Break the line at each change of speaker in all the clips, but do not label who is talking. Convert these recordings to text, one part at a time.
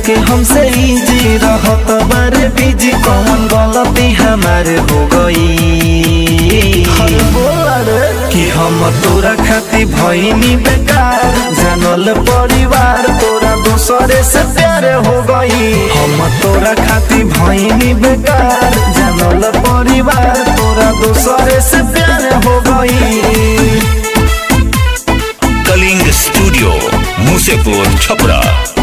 के हमसे इजी रहत बारे बिजी कौन गलती हमारे हो गई कि हम तोरा खातिर भईनी बेकार जानल परिवार तोरा दूसरे से प्यार हो गई हम तोरा खातिर भईनी बेकार जानल परिवार तोरा दूसरे से प्यार हो गई
कलिंग स्टूडियो मुसेपुर छपरा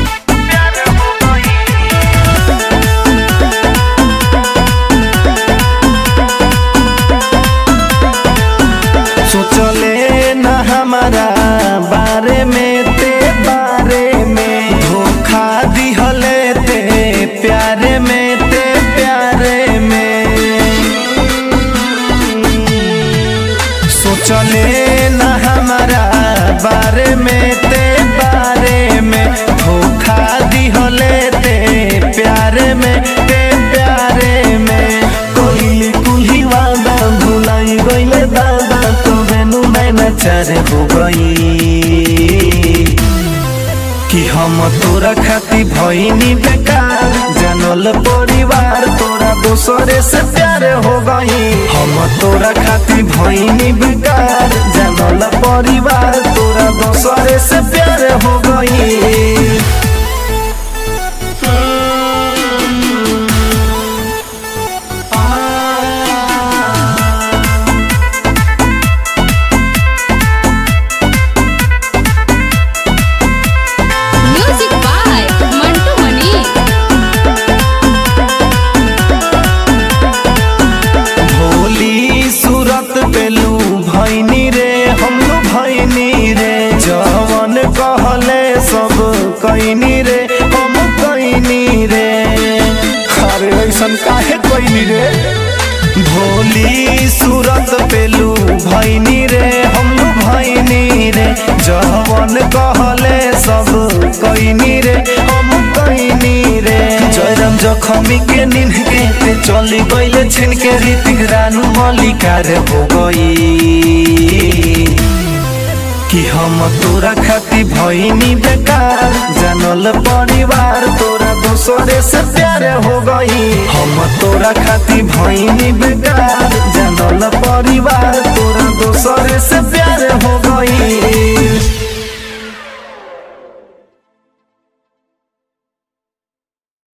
सोचले न हमारा बारे में ते बारे में धोखा दिहले ते प्यारे में ते प्यारे में सोचले न हमारा बारे में ते बारे में धोखा दिहले ते प्यारे में ते प्यारे में कोई कुल्ही वादा भुलाई गईले दादा तो बेनु नैना चारे हो गई कि हम तोरा खातिर भईनी बेकार जानल परिवार तोरा दूसरे से प्यार हो गई हम तोरा खातिर भईनी बेकार जानल परिवार तोरा दूसरे से प्यार हो गई
म्यूजिक बाय मंटू मनी
भोली सूरत पेलू भैनी रे हम भैनी रे जवन कहले सब कैनी रे हम कैनी रे अरे ऐसन काहे कैनी रे भोली सूरत पेलू भैनी रे हम भैनी रे जवन कहले सब कैनी रे हम कैनी रे जयराम जखमी के निन्ह के ते चली गईले छिन के रीतिक रानू मलिकार हो गई कि हम तोरा खातिर भईनी बेकार जानल परिवार तोरा दूसरे से प्यार हो गई हम तोरा खातिर भईनी बेकार जानल परिवार तोरा दूसरे से प्यार हो गई